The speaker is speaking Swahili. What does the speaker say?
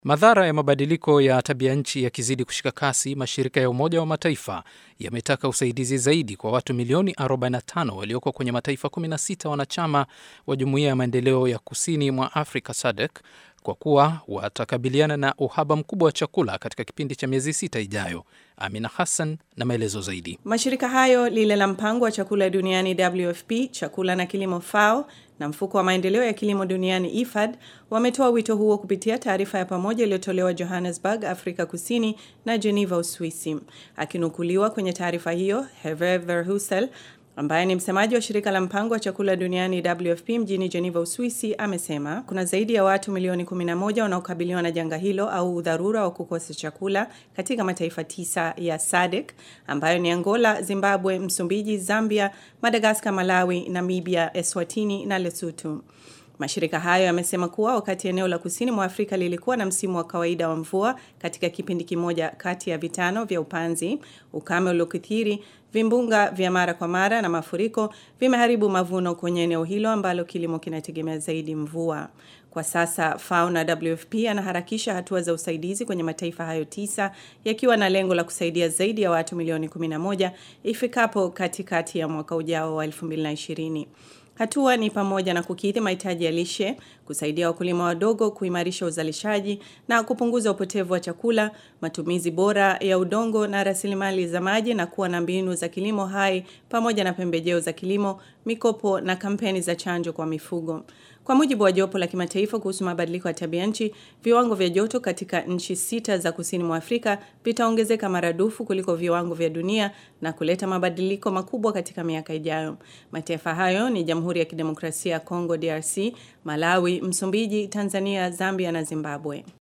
Madhara ya mabadiliko ya tabia nchi yakizidi kushika kasi, mashirika ya Umoja wa Mataifa yametaka usaidizi zaidi kwa watu milioni 45 walioko kwenye mataifa 16 wanachama wa Jumuiya ya Maendeleo ya Kusini mwa Afrika SADC kwa kuwa watakabiliana na uhaba mkubwa wa chakula katika kipindi cha miezi sita ijayo. Amina Hassan na maelezo zaidi. Mashirika hayo lile la mpango wa chakula duniani WFP, chakula na kilimo FAO na mfuko wa maendeleo ya kilimo duniani IFAD wametoa wito huo kupitia taarifa ya pamoja iliyotolewa Johannesburg, Afrika Kusini na Geneva, Uswisi. Akinukuliwa kwenye taarifa hiyo, Herve Verheusen ambaye ni msemaji wa shirika la mpango wa chakula duniani WFP mjini Geneva, Uswisi, amesema kuna zaidi ya watu milioni 11 wanaokabiliwa na janga hilo au udharura wa kukosa chakula katika mataifa tisa ya SADC ambayo ni Angola, Zimbabwe, Msumbiji, Zambia, Madagaskar, Malawi, Namibia, Eswatini na Lesotho. Mashirika hayo yamesema kuwa wakati eneo la kusini mwa Afrika lilikuwa na msimu wa kawaida wa mvua katika kipindi kimoja kati ya vitano vya upanzi, ukame uliokithiri, vimbunga vya mara kwa mara na mafuriko vimeharibu mavuno kwenye eneo hilo ambalo kilimo kinategemea zaidi mvua. Kwa sasa FAO na WFP anaharakisha hatua za usaidizi kwenye mataifa hayo tisa yakiwa na lengo la kusaidia zaidi ya watu milioni 11 ifikapo katikati ya mwaka ujao wa 2020. Hatua ni pamoja na kukidhi mahitaji ya lishe, kusaidia wakulima wadogo kuimarisha uzalishaji na kupunguza upotevu wa chakula, matumizi bora ya udongo na rasilimali za maji na kuwa na mbinu za kilimo hai pamoja na pembejeo za kilimo, mikopo na kampeni za chanjo kwa mifugo. Kwa mujibu wa jopo la kimataifa kuhusu mabadiliko ya tabia nchi, viwango vya joto katika nchi sita za kusini mwa Afrika vitaongezeka maradufu kuliko viwango vya dunia na kuleta mabadiliko makubwa katika miaka ijayo. Mataifa hayo ni Jamhuri ya Kidemokrasia ya Kongo DRC, Malawi, Msumbiji, Tanzania, Zambia na Zimbabwe.